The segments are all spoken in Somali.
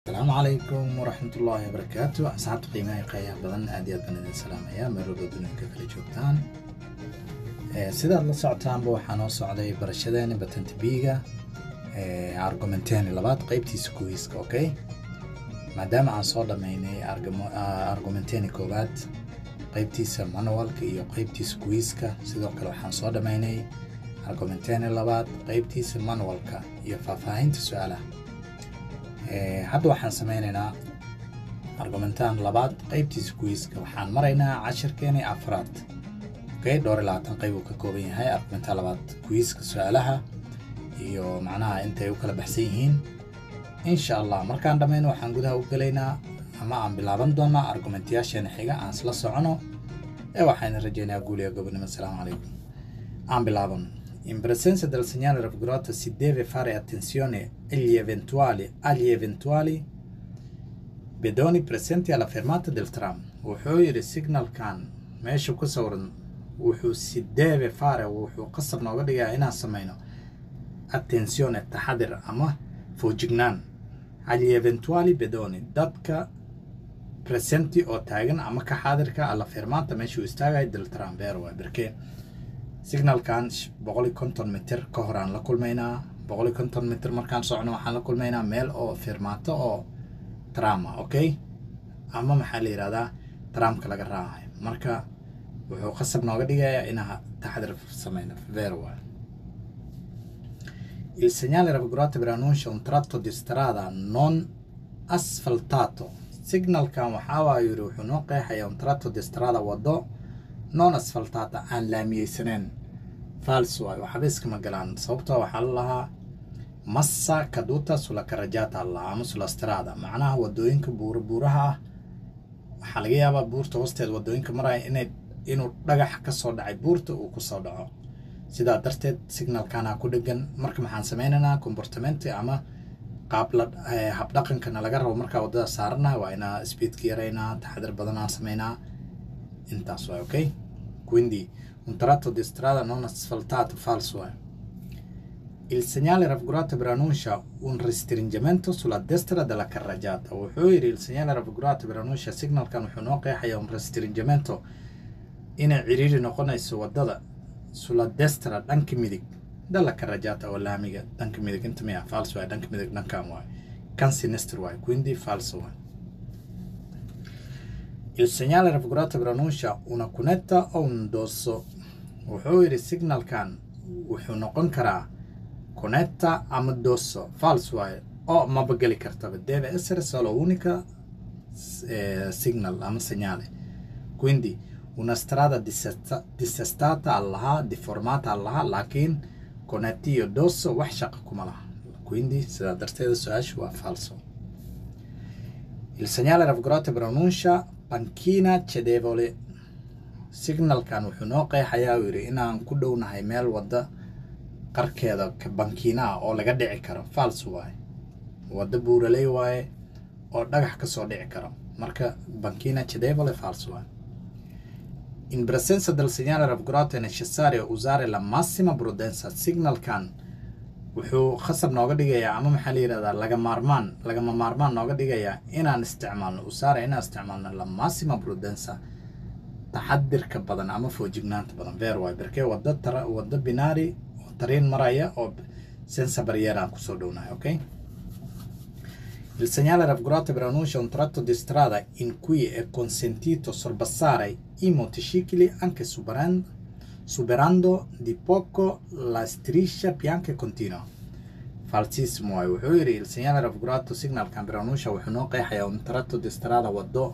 asalaamu calaykum waraxmatullaahi wabarakaatu asxaabta qiimaha qeeyaha badan aad iyo aad baan idin salaamayaa meelwalba dunyinka kala joogtaan sidaad la socotaanba waxaa noo socday barashadeeni batanta biiga argumenteeni labaad qeybtiisa kuwiiska okay maadaama aan soo dhammaynay argumenteeni koowaad qeybtiisa manualka iyo qeybtiisa kuwiiska sidoo kale waxaan soo dhammaynay argumenteeni labaad qeybtiisa manualka iyo faahfaahinta su-aalaha hadda waxaan sameynaynaa argumentaan labaad qeybtiisa kuwiiska waxaan maraynaa cashirkeeni afraad okay dhowr iyo labaatan qeyb uu ka kooban yahay argumentaan labaad kuwiiska su-aalaha iyo macnaha intay u kala baxsan yihiin insha allah markaan dhammayno waxaan gudaha u gelaynaa ama aan bilaaban doonaa argumentayaasheena xiga aan isla socono ee waxaan rajaynayaa guuliya gobonimo asalaamu calaykum aan bilaabano In presenza del segnale raffigurato si deve fare attenzione agli eventuali, agli eventuali bedoni presenti alla fermata del tram. Wuxuu yidhi signalkan meesha ku sawiran wuxuu si deve fare wuxuu qasab nooga dhigaa inaan samayno attenzione taxadir ama foojignaan agli eventuali bedoni dadka presenti oo taagan ama ka xaadirka alla fermata meeshuu istaagayo del tram beer waa berkee signalkan boqol iyo konton mitir ka hor aan la kulmaynaa boqol iyo konton mitir markaan socno waxaan la kulmaynaa meel oo firmaato oo trama okay ama maxaa la yidhahdaa tramka laga raacayo marka wuxuu qasab nooga dhigayaa inaa taxadir samayno verwa il segnale raffigurato per annuncia un tratto di strada non asfaltato signalkan waxaa waa yidhi wuxuu noo qeexayaa un tratto di strada wado non asfaltata aan laamiyeysaneen fals waay waxba iskama galaan sababtoo waxaa la lahaa massa kaduta sula karajata allah ama sula strada macnaha wadooyinka buura buuraha ah waxaa laga yaabaa buurta hoosteed wadooyinka maraya inay inuu dhagax ka soo dhacay buurta uu kusoo dhaco sidaa darteed signalkana ku dhegan marka maxaan sameynaynaa comportamenti ama qaabla habdhaqankana laga rabo markaa wadada saaranaha waa inaa speedka yaraynaa taxadir badan aan sameynaa intaas waay ok quindi un tratto di strada non asfaltato falso waay il segnale raffigurato per annuncia un restringimento sulla destra della carreggiata wuxuu yidhi il segnale raffigurato per annuncia signalkan wuxuu noo qeexaya un restringimento inay ciriiri noqonayso wadada sulla destra dhanka midig dalla carreggiata oo laamiga dhanka midig inta miya falso waay dhanka midig dhankan waay kan sinistr waay quindi falso waay il segnale raffigurato per annuncia una cunetta o un dosso wuxuu yidhi signalkan wuxuu noqon karaa cunetta ama dosso falso waaye oo maba geli kartaba deve essere solo unica eh, signal ama segnale quindi una strada dissesta, dissestata allaha deformata allaha laakiin conetti iyo dosso wax shaqa kuma laha quindi sidaa darteeda su-aashu waa falso il segnale raffigurato per annuncia bankina cedevole signalkan wuxuu noo qeexayaa uu yidhi inaan ku dhownahay meel wadda qarkeeda bankiina ah oo laga dhici karo fals waaye wadda buuraley waaye oo dhagax ka soo dhici karo marka bankina cedevole fals waaye in presenza del segnale raffigurato è necessario usare la massima prudenza signalkan wuxuu khasab nooga dhigayaa ama maxaa la yidhahdaa laga maarmaan lagama maarmaan nooga dhigayaa inaan isticmaalno usaara inaan isticmaalno la massima prudenza taxadirka badan ama foojignaanta badan ver waay berkee wadda tara wadda binaari oo tariin maraya oo senza barriera aan kusoo dhownahay okay il segnale raffigurato per annuncia un tratto di strada in cui è consentito sorpassare i motocicli anche superando superando di poco la striscia bianca continua falsissimo waay wuxuu yidhi il segnale raffigurato signalkan per annuncia wuxuu noo qeexayaa un tratto di strada waddo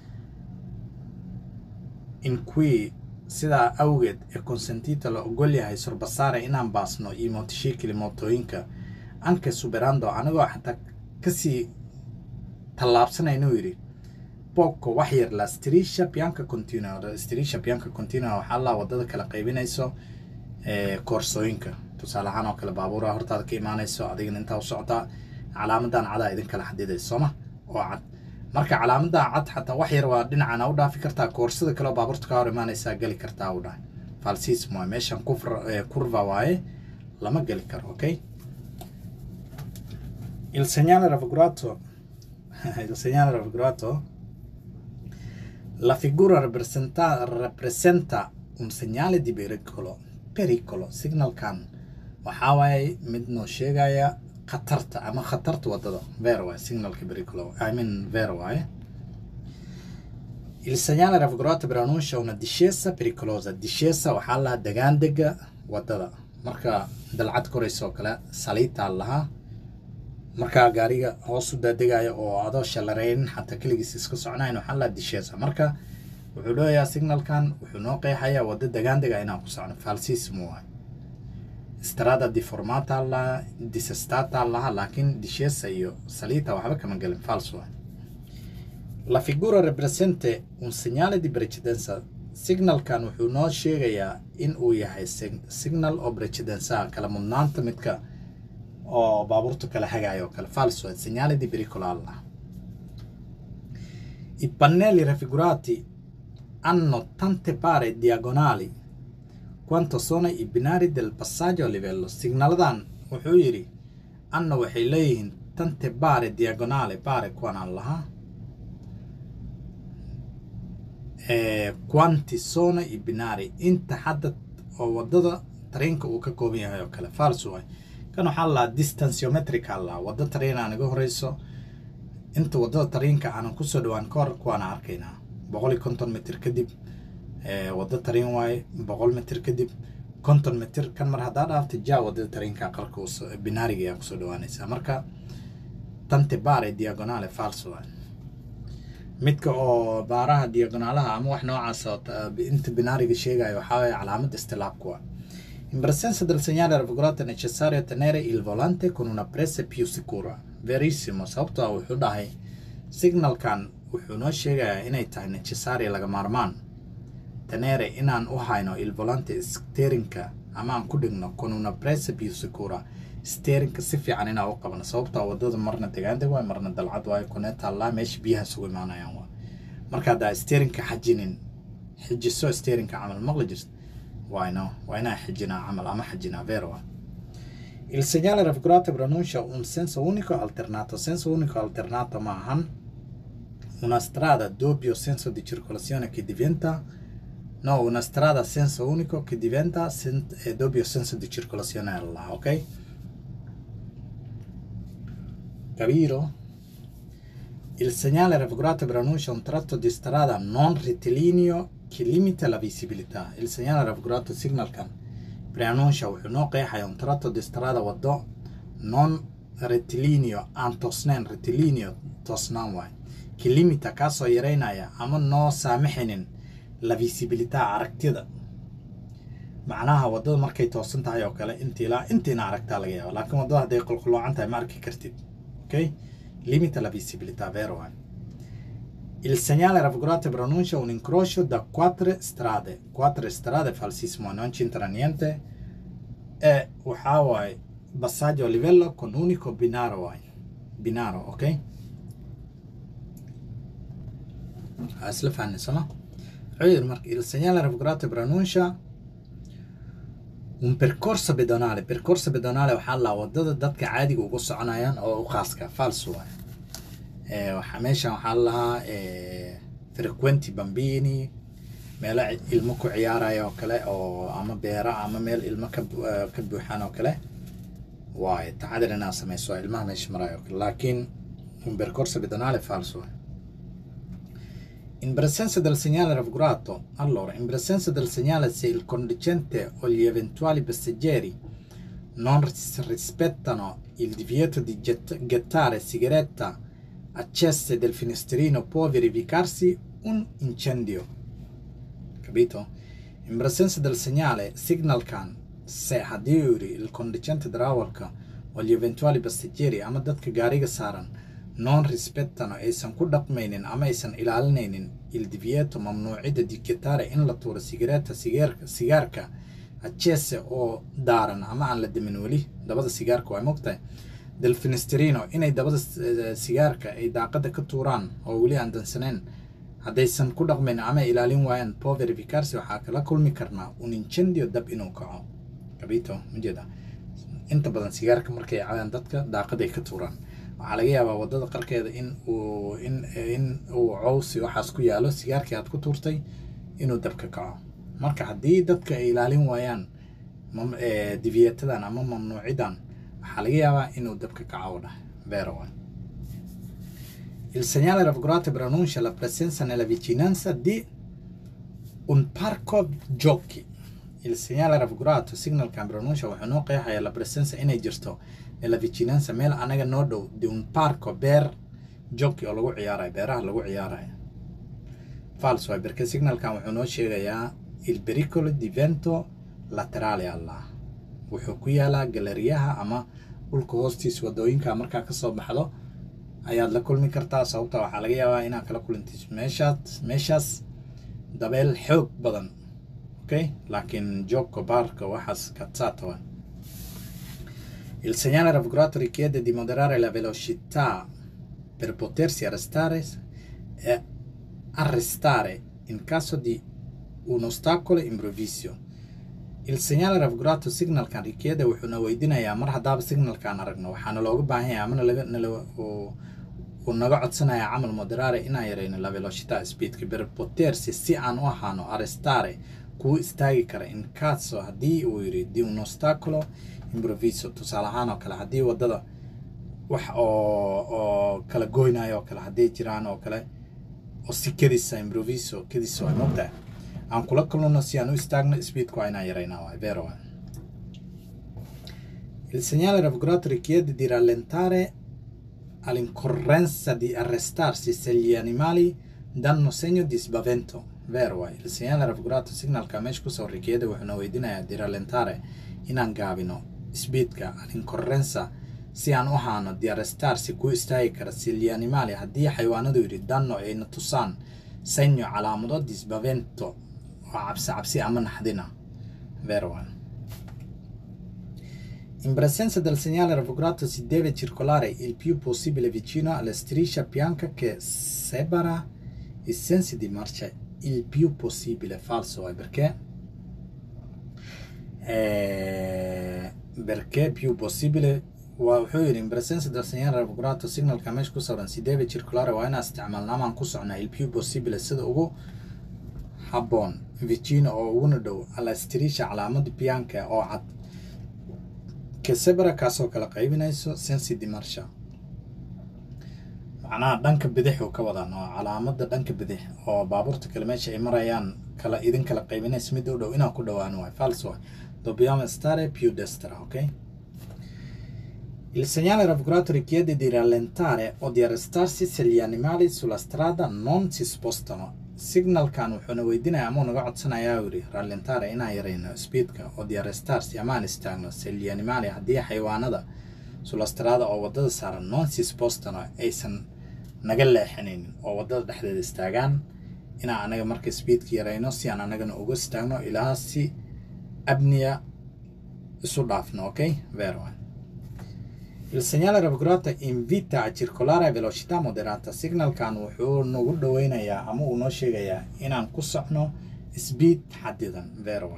in cui sidaa awgeed ee consentito la ogol yahay sorbasaare inaan baasno iyo motocicli mootooyinka anke superando anigoo xataa kasii tallaabsanaynu yidhi boko wax yar la strisha bianca continua strisha bianca continua waxaa laa wadada kala qaybinayso koorsooyinka tusaale ahaan oo kale baabuura hortaada ka imaanayso adigana intaa u socotaa calaamadan cadaa idin kala xadidayso sooma oo cad marka calaamadan cad xataa wax yar waa dhinacana u dhaafi kartaa koorsada kaleoo baabuurta ka hor imaanaysaa geli kartaa u dhahay falsism waay meeshan kurva waaye lama geli karo okay il segnale raffigurato il segnale raffigurato la figura rappresenta, rappresenta un segnale di pericolo pericolo signalkan waxaa waaye mid noo sheegaya khatarta ama khatarta wadada ver waaye signalka pericolo i mean ver waaye il segnale raffigurato preannuncia una discesa pericolosa discesa waxaa lahaa degaandega wadada marka dalcad koraysa oo kale saliitaa lahaa markaa gaariga hoos u daadegaya oo adoo shallareynin xataa keligiis iska soconayn waxaa lahaa discesa marka wuxuu leeyahaa signalkan wuxuu noo qeexayaa waddo degaandega inaan ku socno falsissimo waay strada deformata laha disestata laha laakiin discesa iyo salita waxba kama gelin fals waay la figura represente un segnale di precedenza signalkan wuxuu noo sheegayaa in uu yahay signal oo precedensa kala mudnaanta midka oo baabuurta kala hagayo oo kale fals waay segnale di pericolo allah i pannelli raffigurati hanno tante pare diagonali quanto sono i binari del passaggio a livello signaladan wuxuu yidhi anna waxay leeyihiin tante bare diagonale bare kuwanaan lahaa quanti sono i binari inta hadda oo wadada tareenka uu ka kooban yahay oo kale fals waay kan waxaa lahaa distanciometrica lahaa waddo tareen aan iga horeyso inta wadada tareenka aanan kusoo dhawaan ka hor kuwaana arkaynaa boqol iyo konton mitir kadib waddo tareen waaye boqol mitir kadib konton mitir kan mar haddaa dhaafta ja wadada tareenka qarka binaariga ayaa kusoo dhawaanaysaa marka tante bare diagonale fals waaye midka oo baaraha diagonaalaha ama wax noocaas oo inta binaariga sheegayo waxaa waye calaamad istilaabku ah In presenza del segnale raffigurato è necessario tenere il volante con una presa più sicura. Verissimo, sababtoo ah wuxuu dhahay signalkan wuxuu noo sheegayaa inay tahay necessaria laga maarmaan tenere inaan u hayno il volante steerinka ama aan ku dhigno con una presa più sicura steerinka si fiican inaan u qabno sababtoo ah wadada marna degaandeg waay marna dalcad waayo kunee taallaa meesha biyaha sugu imaanayaan waa marka haddaa steerinka xajinin xijiso steerinka camal maqli jirta waayno waa inaan xijinaa camal ama xajinaa vero il segnale raffigurato pronuncia un senso unico alternato senso unico alternato ma ahan una strada doppio senso di circolazione che diventa no una strada a senso unico che diventa sen- eh, doppio senso di circolazione alla ok capito il segnale raffigurato pronuncia un tratto di strada non rettilineo che limita la visibilità il segnale raffigurato signal kan preannuncia wuxuu noo qeexaya un tratto di strada wado non rettilineo aan toosnayn rettilineo toosnaan waay ki limita kaasoo yareynaya ama noo saamaxaynin la visibilità aragtida macnaha wadada markay toosan tahay oo kale inta ilaa intiina aragtaa laga yaaba laakiin wadada hadday qulquloocan tahay ma arki kartid ok limita la visibilità vero waay Il segnale raffigurato pronuncia un incrocio da quattro strade. Quattro strade falsissimo, non c'entra niente. E waxaa waaye passaggio a livello con unico binario waaye. Binario, ok? Ha isla fahanay soma? Wuxuu yidhi marka il segnale raffigurato pronuncia un percorso pedonale. Percorso pedonale waxaa la wadada dadka caadiga ugu soconayaan oo u khaaska falso waaye. Eh, waxaa meeshan waxaa lahaa eh, frequenti bambini meelo ci- ilmo ku ciyaaraya oo kale oo ama beera ama meel ilmo ka bu- eh, ka buuxaan oo kale waaye taxadir inaad sameyso waa ilmaha meesha maraya oo kale laakiin un percorso pedonale falso waaye. In presenza del segnale raffigurato, allora, in presenza del segnale se il conducente o gli eventuali passeggeri non ris- rispettano il divieto di gett- gettare sigaretta accese del finestrino può verificarsi un incendio. Capito? In presenza del segnale signal can se haddii il conducente darawalka o gli eventuali passeggeri ama dadka gaariga saaran non rispettano aysan ku dhaqmaynin ama aysan ilaalinaynin il divieto mamnuucida di gettare in la tuuro sigareeta sigaarka sigaarka accese oo daaran ama aan la demin weli dabada sigaarka waa mogtahay del finestrino inay dabada eh, sigaarka ay daaqada ka tuuraan oo weli aan dansanayn haddaysan ku dhaqmayn ama ilaalin waayaan po verificarsi waxaa kala kulmi karnaa un incendio dab inuu kaco capito majeeda inta badan sigaarka markay cabaan dadka daaqaday ka tuuraan waxaa laga yaabaa waddada qarkeeda in uu in in uu cowsi waxaas ku yaalo sigaarkii aad ku tuurtay inuu dabka kaco marka haddii dadka ay ilaalin waayaan diviyatadan ama mamnuucidan waxaa laga yaabaa inuu dabka kaco dhah beerawan Il segnale raffigurato preannuncia la presenza nella vicinanza di un parco giochi. Il segnale raffigurato signalkan preannuncia wuxuu noo qeexayaa la presenza inay jirto nella vicinanza meel anaga noo dhow di un parco beer giochi oo lagu ciyaarayo beeraha lagu ciyaarayo fals waay berke signalkan wuxuu noo sheegayaa il pericolo di vento laterale allah wuxuu ku yaalaa galeriyaha ama dhulka hoostiisa wadooyinka markaa kasoo baxdo ayaad la kulmi kartaa sababta waxaa laga yaabaa inaad kala kulantiis meeshaas meeshaas dabeel xoog badan okay laakiin joogka baarka waxaas katsatawa il segnale raffigurato richiede di moderare la velocità per potersi arrestare e arrestare in caso di un ostacolo improvviso il segnale raffigurato signalkan richiede wuxuuna weydiinayaa mar haddaaba signalkan aragno waxaana looga baahan yahay ama nalaga nala uu naga codsanayaa camal moderare inaan yarayno la velocità speedka per potersi si aan u ahaano arrestare kuu istaagi kara in caso haddii uu yidhi di un ostacolo improviso tusaale ahaan oo kale haddii waddada wax oo oo kala goynayo oo kale hadday jiraan oo kale oo si kedisa improviso kedis waa mogtahay aan kula kulno si aan u istaagno speedku waa inaan yaraynaa waa vero waa il segnale raffigurato richiede di rallentare all'incorrenza di arrestarsi se gli animali danno segno di spavento vero waa il segnale raffigurato signalka meesha kusoo richiede wuxuuna weydiinayaa di rallentare inaan gaabino speedka all'incorrenza si aan u haano di arrestarsi ku istaagi kara se gli animali haddii xayawaanadu yidhi danno ayna tusaan segno calaamado di spavento oo cabsi cabsi ama naxdina vero waa In presenza del segnale raffigurato si deve circolare il più possibile vicino alla striscia bianca che separa i sensi di marcia il più possibile. Falso è perché? Eh, perché più possibile wuxuu yidhi in presenza del segnale raffigurato signalka meesha ku sawiran si deve circulare waa inaan isticmaalnaa maan ku socnaa il più possibile sida ugu habboon vicino oo uguna dhow alla striscia calaamada bianca oo cad kesebra kaasoo kala qaybinayso sensi di marsha macnaha dhanka bidix uu ka wadaan oo calaamada dhanka bidix oo baabuurta kale meesha ay marayaan kala idin kala qaybinayso mid u dhow inaan ku dhowaan waay fals waay dobbiamo stare più destra ok il segnale raffigurato richiede di rallentare o di arrestarsi se gli animali sulla strada non si spostano signalkan wuxuuna weydiinaya ama naga codsanayaa yidhi rallentare inaan yarayno speedka oo di arrestarsi amaan istaagno se gli animali haddii xayawaanada sulla strada oo waddada saaran non si spostano aysan naga leexinaynin oo waddada dhexdeeda istaagaan inaan anaga marka speedka yarayno si aan anagana uga istaagno ilaa si abniya isu dhaafno ok vero il segnale raffigurato invita a circolare a velocità moderata signalkan wuxuu nagu dhoweynayaa ama uu noo sheegayaa inaan ku socno speed xadidan vero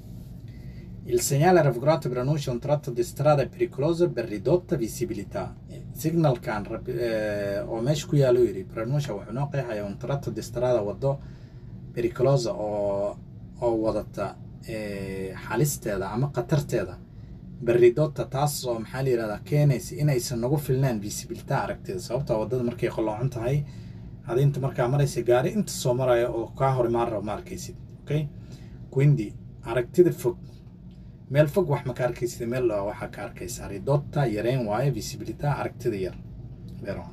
il segnale raffigurato preannuncia un tratto di strada pericoloso per ridotta visibilità signalkan eh, oo meesha ku yaalo yidhi preannuncia wuxuu noo qeexayaa un tratto di strada waddo pericolosa oo oo wadata eh, xalisteeda ama khatarteeda berridota taas oo maxaa la yihahdaa keenaysa inaysan nagu filnaan visibilita aragtida sababta waddada markay qoloocon tahay adi inta markaa maraysa gaari inta soo maraya oo kaa hor imaan rabo ma arkaysid okay quindi aragtida fog meel fog wax ma ka arkaysid meel dhowa waxaa ka arkaysaa ridota yareyn waayo visibilita aragtida yar vero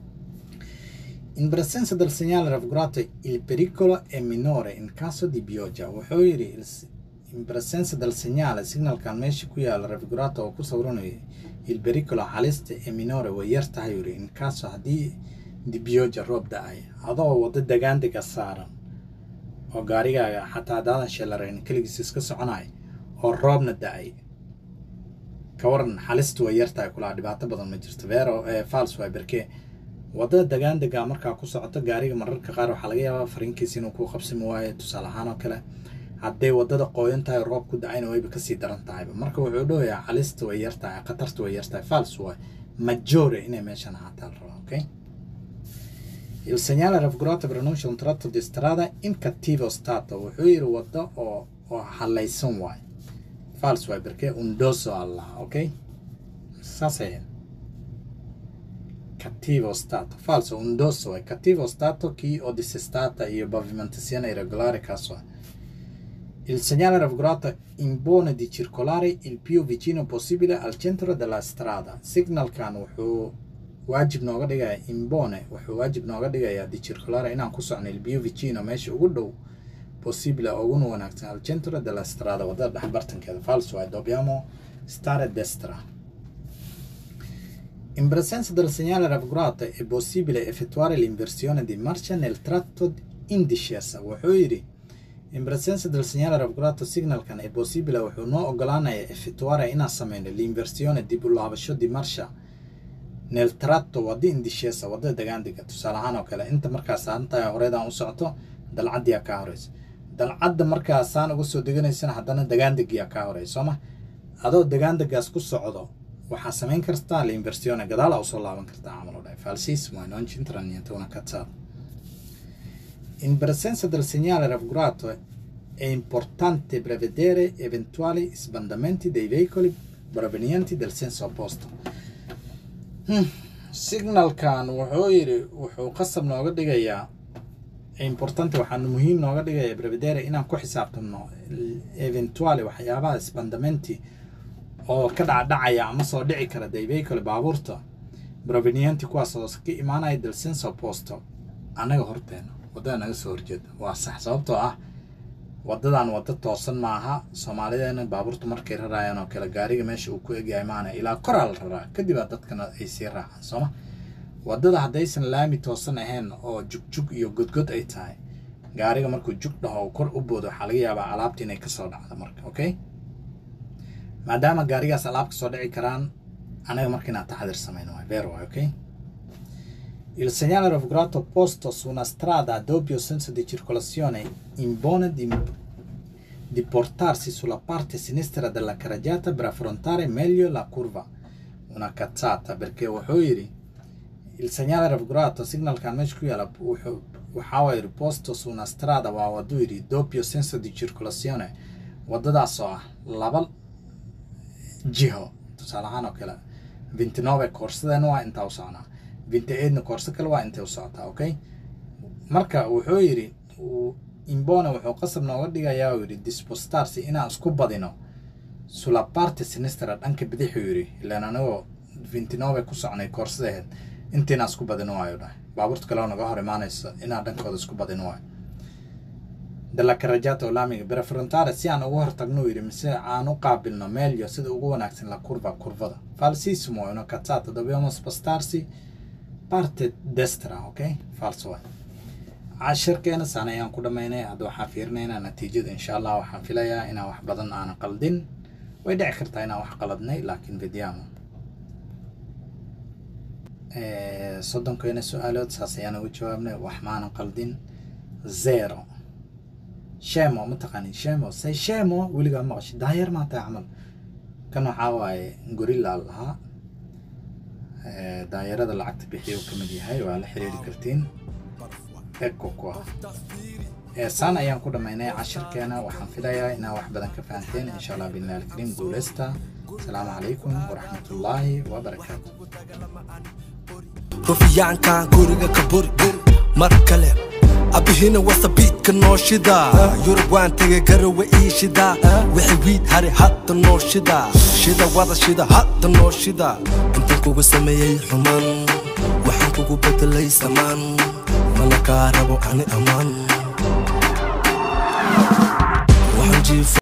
in presenza del segnale raffigurato il pericolo è minore in caso di pioggia wuxuu yidhi in presenza del segnale signalkan meesha ku yaala raffigurato oo ku sawiranayo il pericolo halista ee minore way yar tahay yuri in caso haddii dibiyooja roob da-ay adoo waddo degaandega saaran oo gaarigaaga xataa haddaadan sheelarayn keligiis iska soconay oo roobna da-ay ka waran halista way yar tahay kulaa dhibaato badan ma jirto vero fals way berke waddada degaandega markaa ku socoto gaariga mararka qaar waxaa laga yaabaa fariinkiisa inuu ku qabsami waayo tusaale ahaan oo kale hadday waddada qooyan tahay roob ku da-ayna wayba kasii daran tahayba marka wuxuu dhawayaa halista way yar tahay khatarta way yar tahay fals waay maggiore inay meeshan ahaataa la rabaa okay il segnale raffigurato pronuncia un tratto di strada in cattivo stato wuxuu yidhi waddo oo oo halaysan waay fals waay perché un doso allaha okay saasay cattivo stato falso un dosso è cattivo stato chi o dissestata io pavimentazione irregolare caso è il segnale raffigurato impone di circolare il più vicino possibile al centro della strada signalkan wuxuu waajib nooga dhigaya imbone wuxuu waajib nooga dhigayaa di circolare inaan ku socno il più vicino meesha ugu dhow possibile uguna wanaagsan al centro della strada wadada dhexbartankeeda falso è dobbiamo stare destra in presenza del segnale raffigurato è possibile effettuare l'inversione di marcia nel tratto in discesa wuxuu yidhi in presenza del segnale raffigurato signalkan è possibile wuxuu noo ogolaanaya effettuare inaan sameyno l'inversione dib u laabasho di marcia nel tratto wadda in discesa wadda degaandiga tusaale ahaan oo kale inta markaas aantahay horeedaan u socoto dalcaddiyaa kaa horeysa dalcadda markaasaan uga soo deganaysana haddana degaandigiyaa kaa horeysa sooma adoo degaandigaas ku socdo waxaa samayn kartaa l'inversione gadaala usoo laaban kartaa camal oo dhahay falsissimo e non c'entra niente una cazzata in presenza del segnale raffigurato è importante prevedere eventuali sbandamenti dei veicoli provenienti del senso opposto signalkan wuxuu yidhi wuxuu qasab nooga dhigayaa importante waxaanu muhiim nooga dhigaya prevedere inaan ku xisaabtamno eventuali waxyaabaha sbandamenti oo ka dhacdhacaya ama soo dhici kara dei veicoli baabuurta provenienti kuwaas oo ka imaanaya del senso opposto annaga horteena waddada naga soo horjeeda waa sax sababtoo ah waddadan wadda toosan maaha soomaalideena baabuurta markay rarayaan oo kale gaariga meesha uu ku egyahay maana ilaa koraa la raraa kadib aa dadkana ay sii raacaan sooma waddada haddaysan laami toosan ahayn oo jugjug iyo godgod ay tahay gaariga markuu jug dhaho kor u boodo waxaa laga yaabaa alaabta inay kasoo dhacdo marka okay maadaama gaarigaas alaab kasoo dhici karaan anaga marka inaan taxadir samayno waay beer waay okay Il segnale raffigurato posto su una strada a doppio senso di circolazione impone di, di portarsi sulla parte sinistra della carreggiata per affrontare meglio la curva. Una cazzata perché wuxuu yidhi il segnale raffigurato signalkan meesha ku yaala waxaa waye posto su una strada waa waduu yidhi doppio senso di circolazione waddadaas oo ah laba jiho tusaale ahaan oo kale vintinove koorsadeen waa intaa u soconaa vinti eedna koorso kale waa intay u socotaa okay marka wuxuu yidhi imbone wuxuu qasab nooga dhigayaa uu yidhi dispostarsi inaan isku badino sulla parte sinistra dhanka bidixuu yidhi ilaan anigoo vintinove ku socnay koorsada ahayd intiinaan isku badino waayo dhahay baabuurta kale oo naga hor imaanaysa inaan dhankooda isku badino waayo dalla carreggiata oo laamiga preferentare si aan ugu hortagno uu yidhi mise aan u qaabilno meelyo sida ugu wanaagsan la curva curvada falsissimo una cazzata dobbiamo spostarsi parte destra okay falso waay cashirkeena saan ayaan ku dhammaynay hadda waxaan fiirinaynaa natiijada insha allah waxaan filayaa inaan wax badan aanan qaldin way dhici kartaa inaan wax qaladnay laakiin vidiamo soddonkeena su-aalood saas ayaan ugu jawaabnay wax maanan qaldin zero shemo ma taqaanin shemo say shemo weligaa maqashay daayeer maa tahay camal kan waxaa waaye gorilla lahaa daayarada lacagta bixiya uu ka mid yahay waa la xiriiri kartiin eko ku ah saan ayaan ku dhammaynay cashirkeena waxaan filayaa inaa wax badan ka fahanteen insha allah billahi alkariim guuleysta asalaamu calaykum waraxmatullaahi wabarakaatu rufiyaanka guriga ka buri mar kale abihina wasabiidka noo shida yurub waan tegay garawa ii shida wixii wiid hari hadda noo shida shida wada shida hadda noo shida intan kugu sameeyey xumaan waxaan kugu bedelay samaan mana kaa rabo ani ammaan waxaan jiifa